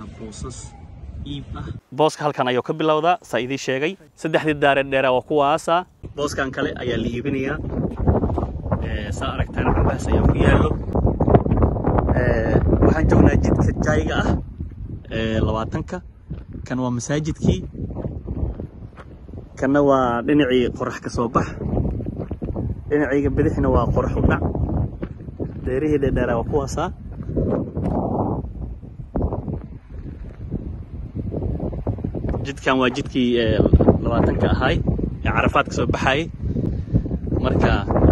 boosas iib ah booska halkan ayuu ka bilowdaa saa idii sheegay saddexdii daaree dheeraa waa kuwaasa booskan kale ayaa la iibinayaa saa aragtaan cambahaas ayaa ku yaallo waxaan joognaa jidka jayga ah labaatanka kan waa masaajidkii kanna waa dhinacii qorax ka soo bax dhinacayga bidixna waa qorax u dhac deerihii dheerdheeraa waa kuwaasaa jidkan waa jidkii labaatanka ahaay ee carafaad ka soo baxaayay marka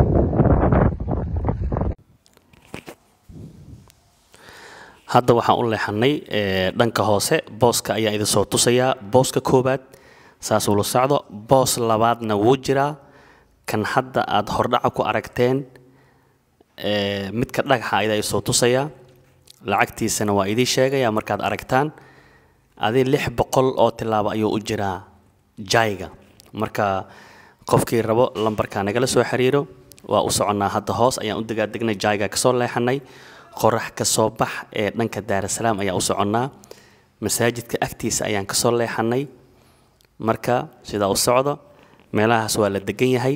hadda waxaan u leexannay dhanka hoose booska ayaan idin soo tusayaa booska koowaad saasuu la socdo boos labaadna wuu jiraa kan hadda aad hordhaca ku aragteen midka dhagaxa ayaa isoo tusayaa lacagtiisana waa idii sheegaya markaad aragtaan adi lix boqol oo tilaabo ayuu u jiraa jayga marka qofkii rabo lambarka nagala soo xiriiro waa u soconnaa hadda hoos ayaan u degaadegnay jayga kasoo leexanay qorax ka soo bax ee dhanka daarasalaam ayaan u soconnaa masaajidka agtiisa ayaan kasoo leexanay marka sidaa u socdo meelahaas waa la degan yahay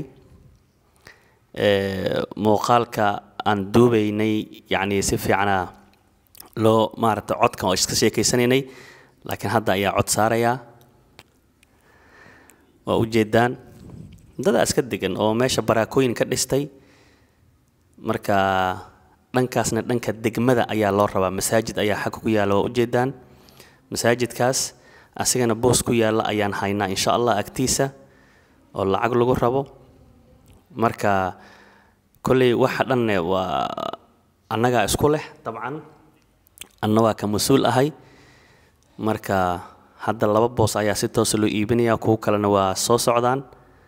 muuqaalka aan duubaynay yacni si fiicana loo maaragta codkan oo iska sheekaysanaynay laakiin hadda ayaa cod saarayaa waa ujeedaan dadaa iska degan oo meesha baraakooyin ka dhistay marka dhankaasna dhanka degmada ayaa loo rabaa masaajid ayaa xagga ku yaalla waa ujeedaan masaajidkaas asigana boos ku yaalla ayaan haynaa insha allah agtiisa oo lacag lagu rabo marka kolley waxa dhanne waa annagaa isku leh dabcan anna waa ka mas-uul ahay marka hadda laba boos ayaa si toosa loo iibinayaa kuwo kalena waa soo socdaan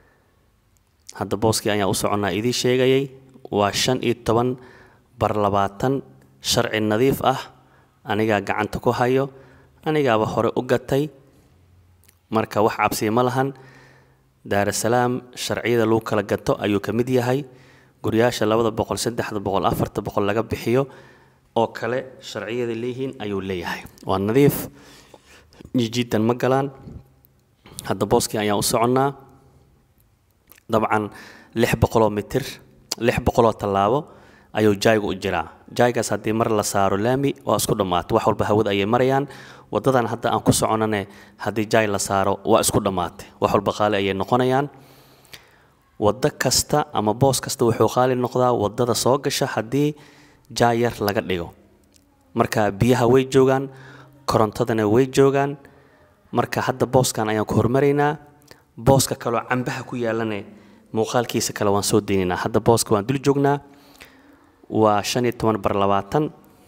hadda booskii ayaan u soconnaa idii sheegayay waa shan iyo toban bar labaatan sharci nadiif ah anigaa gacanta ku hayo anigaaba hore u gatay marka wax cabsiya ma lahan daarasalaam sharciyada lagu kala gato ayuu ka mid yahay guryaasha labada boqol saddexda boqol afarta boqol laga bixiyo oo kale sharciyada leeyihiin ayuu leeyahay waa nadiif jijiidan ma galaan hadda booskii ayaan u soconnaa dabcan lix boqoloo mitir lix boqoloo tallaabo ayuu jaygu u jiraa jaygaas haddii mar la saaro laami waa isku dhammaatay wax walba hawada ayay marayaan waddadan hadda aan ku soconane haddii jay la saaro waa isku dhammaatay wax walba qaali ayay noqonayaan waddo kasta ama boos kasta wuxuu qaali noqdaa waddada soo gasha haddii jay yar laga dhigo marka biyaha way joogaan korontadana way joogaan marka hadda booskan ayaan ku hormaraynaa booska kaloo cambaha ku yaalane muuqaalkiisa kale waan soo deynaynaa hadda booska waan dul joognaa waa shan iyo toban bar labaatan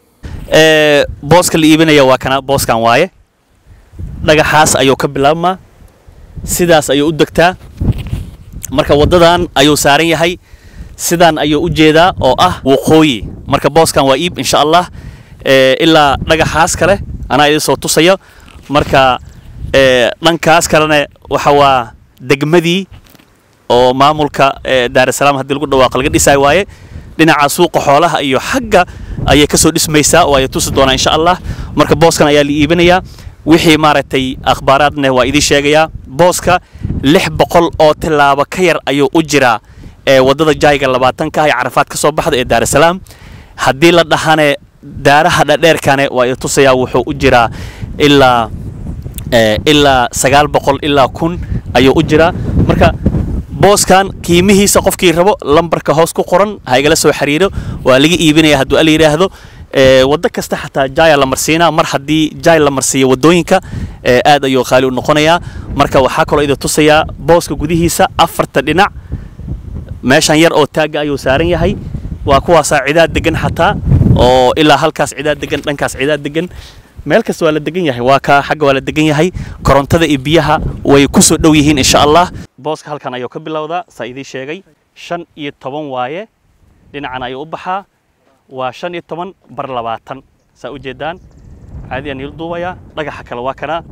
booska la iibinaya waa kana booskan waaye dhagaxaas ayuu ka bilaabmaa sidaas ayuu u degtaa marka waddadan ayuu saaran yahay sidaan ayuu u jeedaa oo ah waqooyi marka booskan waa iib insha allah ilaa dhagaxaas kale anaa idin soo tusaya marka dhankaas kalena waxa waa degmadii oo maamulka daarasalaam haddii lagu dhawaaqo laga dhisaayo waaye dhinaca suuqa xoolaha iyo xagga ayay ka soo dhismaysaa oo ay tusi doonaa insha allah marka booskan ayaa la iibinayaa wixii maaragtay akhbaaraadna waa idiin sheegayaa booska lix boqol oo tilaabo ka yar ayuu u jiraa waddada jayga labaatanka ah ee carafaad ka soo baxda ee daarasalaam haddii la dhahane daaraha dhadheerkane waa i tusayaa wuxuu u jiraa ilaa ilaa sagaal boqol ilaa kun ayuu u jiraa marka booskan qiimihiisa qofkii rabo lambarka hoos ku qoran ha igala soo xiriiro waa laga iibinaya hadduu ala yidhaahdo waddo kasta xataa jaya la marsiinaa mar haddii jay la marsiiyo waddooyinka aad ayuu qaali u noqonayaa marka waxaa kaloo idin tusayaa booska gudihiisa afarta dhinac meeshan yar oo taagga ayuu saaran yahay waa kuwaasaa cidaad degan xataa oo ilaa halkaas cidaad degan dhankaas cidaad degan meel kasta waa la degan yahay waa ka xagga waa la degan yahay korontada iyo biyaha way ku soo dhow yihiin insha allah booska halkan ayuu ka bilowdaa saa idiin sheegay shan iyo toban waaye dhinacan ayuu u baxaa waa shan iyo toban bar labaatan saa u jeedaan caadiyaan iil duubayaa dhagaxa kale waa kanaa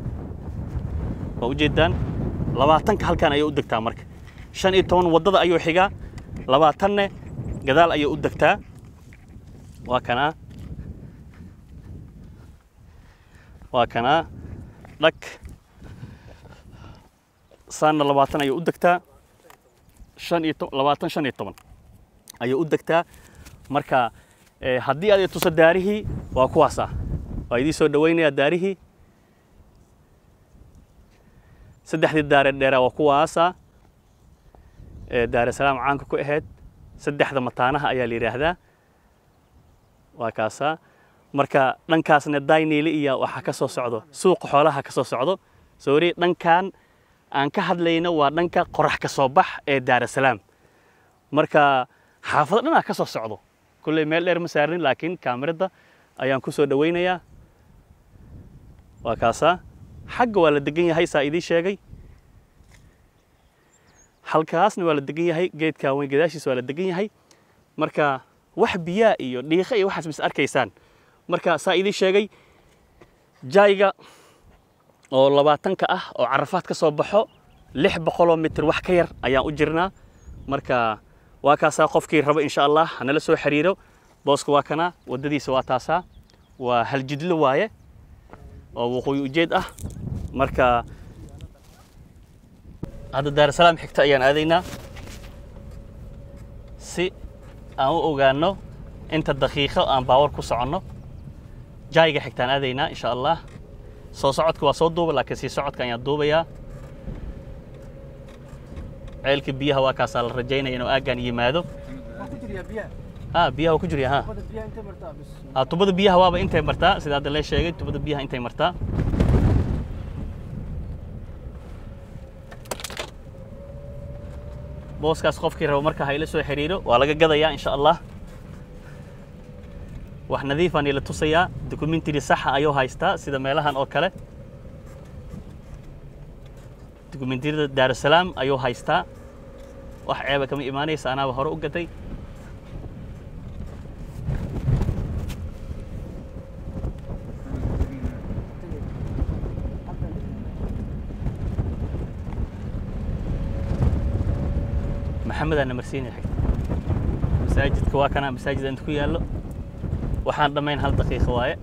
waa u jeedaan labaatanka halkan ayay u degtaa marka shan iyo toban waddada ayuu xigaa labaatanne gadaal ayay u degtaa waa kanaa waa kanaa dhag saanna labaatan ayay u degtaa shan iyo to- labaatan shan iyo toban ayay u degtaa marka eh, haddii aad i tuso daarihii waa kuwaasa waa idiin soo dhawaynayaa daarihii saddexdii daare dheeraa waa kuwaasa ee daarasalaam caanka ku ahayd saddexda mataanaha ayaa la yidhaahdaa waa kaasaa marka dhankaasna dayneyli iyo waxaa ka soo socdo suuqa xoolaha ka soo socdo soori dhankan aan ka hadlayno waa dhanka qorax ka soo bax ee daarasalaam marka xaafado dhanaa ka soo socdo kulley meel dheer ma saarnin laakiin kaamirada ayaan ku soo dhawaynayaa waa kaasaa xagga waa la degan yahay saa idiin sheegay halkaasna waa la degan yahay geedkaa weyn gadaashiisa waa la degan yahay marka wax biyaa iyo dhiiqa iyo waxaas mis arkaysaan marka saa idiin sheegay jayga oo labaatanka ah oo carafaad ka soo baxo lix boqoloo mitir wax ka yar ayaan u jirnaa marka waa kaasaa qofkii raba insha allah hanala soo xiriiro booska waa kana waddadiisa waa taasaa waa haljidlo waaye oo waqooyi ujeed ah marka hadda daarasalaam xigta ayaan aadaynaa si aan u ogaano inta daqiiqo aan baawar ku soconno jayga xigtaan aadaynaa insha allah soo socodka waa soo duuba laakiin sii socodka ayaan duubayaa ceelka biyaha waa kaasaa la rajaynaya inuu aaggaan yimaado Waa ku jiriyaa biyaha. ha biyaha waa ku jirya ha Wadda biyaha intee martaa bis. ha tubada biyaha waaba intay martaa sida hadda lee sheegay tubada biyaha intay martaa booskaas qofkii rabo marka ha ila soo xiriiro waa laga gadayaa insha allah wax nadiifaan ila tusayaa documentary saxa ayuu haystaa sida meelahan oo kale documentarida daarusalaam ayuu haystaa wax ceeba kama imaanaysa anaaba hore u gaday maxamedaa namarsiinaya xigta masaajidka waa kana masaajid inta ku yaallo waxaan dhammayn hal daqiiqo waaye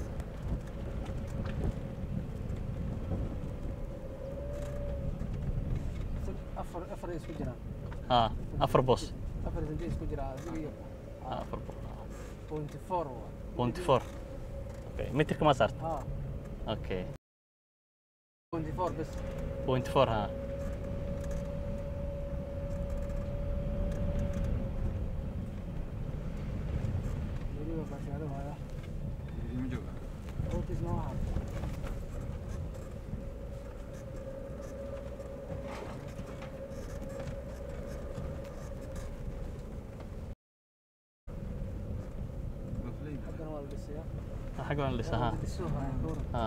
Afar afar ay isku jiraan. ha afar boos Afar sentee isku jiraa. Adiga iyo Ha, afar boos point four waa. twenty four okay mitirka ma saarta Ha. okay Point four bes. point four ha Weliba bashaaro haya. Hortiis ma waxa. Haddana waa la dhisayaa. xagga waan dhisa ha Waa la dhiso haya, ka waran. ha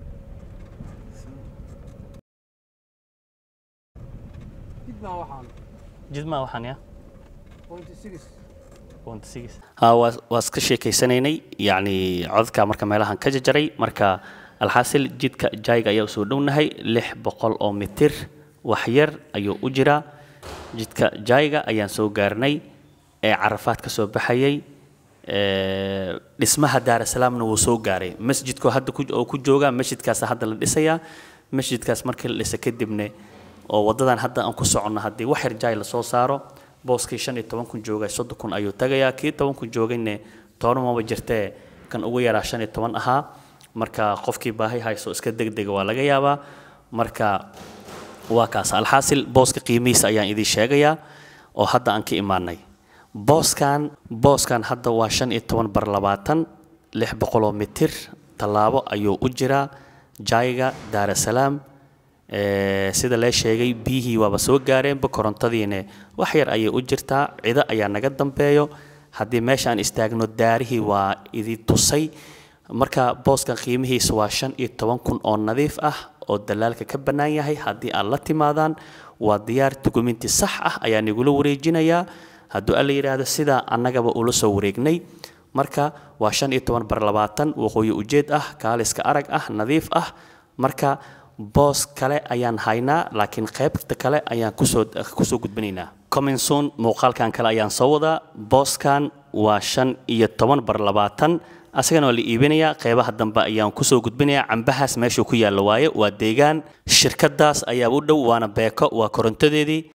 Dib baa waxaan. jidmaa waxaan ya Point six. ha waa waa iska sheekaysanaynay yacni codadka marka meelahan ka jajaray marka alxaasil jidka jayga ayaa usoo dhownahay lix boqol oo mitir wax yar ayuu u jiraa jidka jayga ayaan soo gaarnay ee carafaad ka soo baxayay ee, dhismaha daarasalaamna wuu soo gaaray masjidku hadda ku- oo ku jooga masjidkaas hadda la dhisayaa masjidkaas markii la dhisa kadibne oo wadadan hadda aan ku soconno haddii wax yar jaay lasoo saaro booskii shan iyo toban kun joogay soddon kun ayuu tagayaa kii toban kun joogayne toban maba jirtee kan ugu yaraa shan iyo toban ahaa marka qofkii baahi hayso iska degdega waa laga yaabaa marka waa kaas alxaasil booska qiimihiisa ayaan idiin sheegayaa oo hadda aan ka imaanay booskan booskan hadda waa shan iyo toban bar labaatan lix boqoloo mitir tallaabo ayuu u jiraa jayga daarasalaam Ee, sida lee sheegay biyihii waaba soo gaareenba korontadiine wax yar ayay u jirtaa cido ayaa naga dambeeyo haddii meesha aan istaagno daarihii waa idi tusay marka booskan qiimihiisa waa shan iyo toban kun oo nadiif ah oo dalaalka ka bannaan yahay haddii aad la timaadaan waa diyaar dukumenti sax ah ayaa nigula wareejinayaa hadduu alla yidhaahdo sidaa annagaba ula soo wareegnay marka waa shan iyo toban bar labaatan waqooyi ujeed ah kaaliska arag ah nadiif ah marka boos kale ayaan haynaa laakiin qaybta kale ayaan kusoo kusoo gudbinaynaa comminson muuqaalkan kale ayaan soo wadaa booskan waa shan iyo toban bar labaatan asagana waa la iibinayaa qeybaha dambe ayaan kusoo gudbinayaa cambahaas meeshuu ku yaallo waaye waa deegaan shirkadaas ayaa u dhow waana beeko waa korontadeedii